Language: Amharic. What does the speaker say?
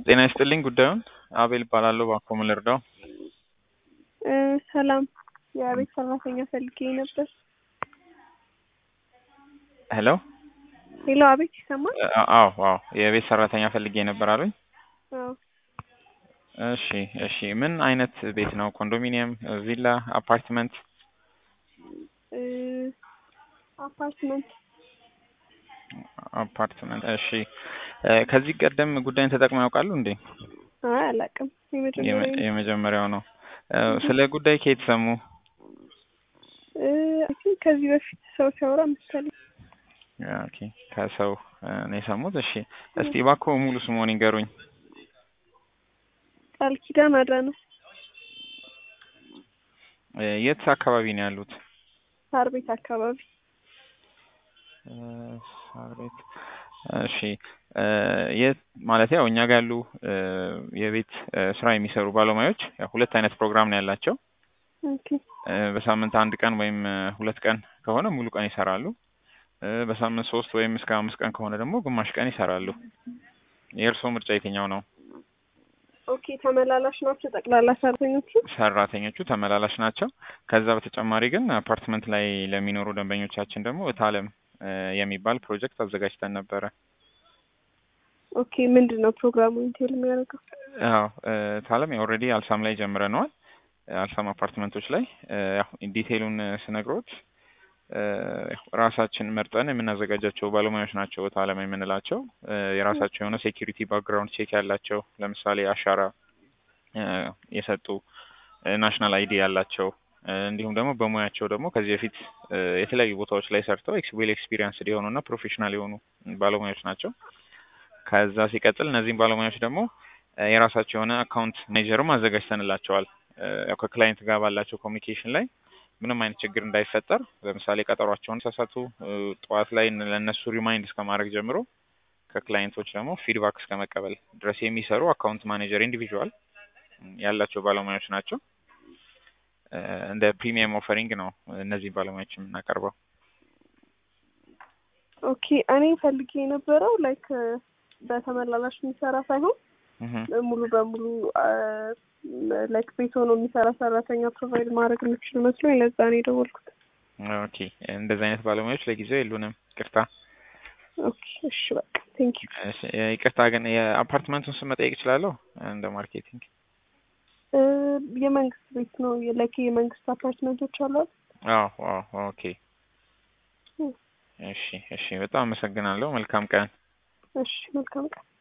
ጤና ይስጥልኝ ጉዳዩን አቤል እባላለሁ እባክዎ ምን ልርዳው እ ሰላም የቤት ሰራተኛ ፈልጌ ነበር። ሄሎ ሄሎ አቤት ይሰማል? አ- አዎ አዎ የቤት ሰራተኛ ፈልጌ ነበር አሉኝ አዎ እሺ እሺ ምን አይነት ቤት ነው ኮንዶሚኒየም ቪላ አፓርትመንት እ አፓርትመንት አፓርትመንት እሺ እ ከዚህ ቀደም ጉዳይን ተጠቅመው ያውቃሉ እንዴ አይ አላውቅም። የመጀመሪያ የመ- የመጀመሪያው ነው እ ስለ ጉዳይ ከየት ሰሙ እ አይ ቲንክ ከዚህ በፊት ሰው ሲያወራ መሰለኝ። ኦኬ ከሰው እ ነው የሰሙት እሺ እስቲ እባክዎ ሙሉ ስምዎን ይንገሩኝ ቃል ኪዳን አዳነ እ የት አካባቢ ነው ያሉት ሳር ቤት አካባቢ እ ሳር ቤት እሺ እ የት ማለት ያው እኛ ጋር ያሉ እ የቤት እ ስራ የሚሰሩ ባለሙያዎች ያው ሁለት አይነት ፕሮግራም ነው ያላቸው ኦኬ እ በሳምንት አንድ ቀን ወይም እ ሁለት ቀን ከሆነ ሙሉ ቀን ይሰራሉ እ በሳምንት ሶስት ወይም እስከ አምስት ቀን ከሆነ ደግሞ ግማሽ ቀን ይሰራሉ የእርስዎ ምርጫ የትኛው ነው ኦኬ ተመላላሽ ናቸው ጠቅላላ ሰራተኞቹ? ሰራተኞቹ ተመላላሽ ናቸው ከዛ በተጨማሪ ግን አፓርትመንት ላይ ለሚኖሩ ደንበኞቻችን ደግሞ እታለም እ የሚባል ፕሮጀክት አዘጋጅተን ነበረ ኦኬ ምንድን ነው ፕሮግራሙ ኢንቴል የሚያደርገው? አዎ እ እታለም ኦልሬዲ አልሳም ላይ ጀምረነዋል እ አልሳም አፓርትመንቶች ላይ እ ያው ዲቴይሉን እ ስነግሮት እ ራሳችን መርጠን የምናዘጋጃቸው ባለሙያዎች ናቸው እታለም የምንላቸው እ የራሳቸው የሆነ ሴኪሪቲ ባክግራውንድ ቼክ ያላቸው ለምሳሌ አሻራ እ የሰጡ እ ናሽናል አይዲ ያላቸው እ እንዲሁም ደግሞ በሙያቸው ደግሞ ከዚህ በፊት እ የተለያዩ ቦታዎች ላይ ሰርተው ኤክስ ዌል ኤክስፒሪየንስድ የሆኑ እና ፕሮፌሽናል የሆኑ ባለሙያዎች ናቸው ከዛ ሲቀጥል እነዚህም ባለሙያዎች ደግሞ እ የራሳቸው የሆነ አካውንት ማኔጀርም አዘጋጅተንላቸዋል እ ያው ከክላይንት ጋር ባላቸው ኮሚኒኬሽን ላይ ምንም አይነት ችግር እንዳይፈጠር ለምሳሌ ቀጠሯቸውን ሳሳቱ እ ጠዋት ላይ እነ- ለእነሱ ሪማይንድ እስከ ማድረግ ጀምሮ ከክላይንቶች ደግሞ ፊድባክ እስከ መቀበል ድረስ የሚሰሩ አካውንት ማኔጀር ኢንዲቪዥዋል ያላቸው ባለሙያዎች ናቸው እ እንደ ፕሪሚየም ኦፈሪንግ ነው እነዚህ ባለሙያዎች የምናቀርበው ኦኬ እኔ ፈልጌ የነበረው ላይክ በተመላላሽ የሚሰራ ሳይሆን እህ ሙሉ በሙሉ ላይክ ቤት ሆኖ የሚሰራ ሰራተኛ ፕሮቫይድ ማድረግ የምችል መስሎኝ ለዛ ነው የደወልኩት። ኦኬ እንደዚህ አይነት ባለሙያዎች ለጊዜው የሉንም ይቅርታ ኦኬ እሺ በቃ ቴንክ ዩ። እሺ፣ እ ይቅርታ ግን የአፓርትመንቱን ስም መጠየቅ እችላለሁ እንደ ማርኬቲንግ እ የመንግስት ቤት ነው ላይክ የመንግስት አፓርትመንቶች አሉ አይደል? አዎ አዎ ኦኬ እ እሺ እሺ በጣም አመሰግናለሁ መልካም ቀን እሺ መልካም ቀን።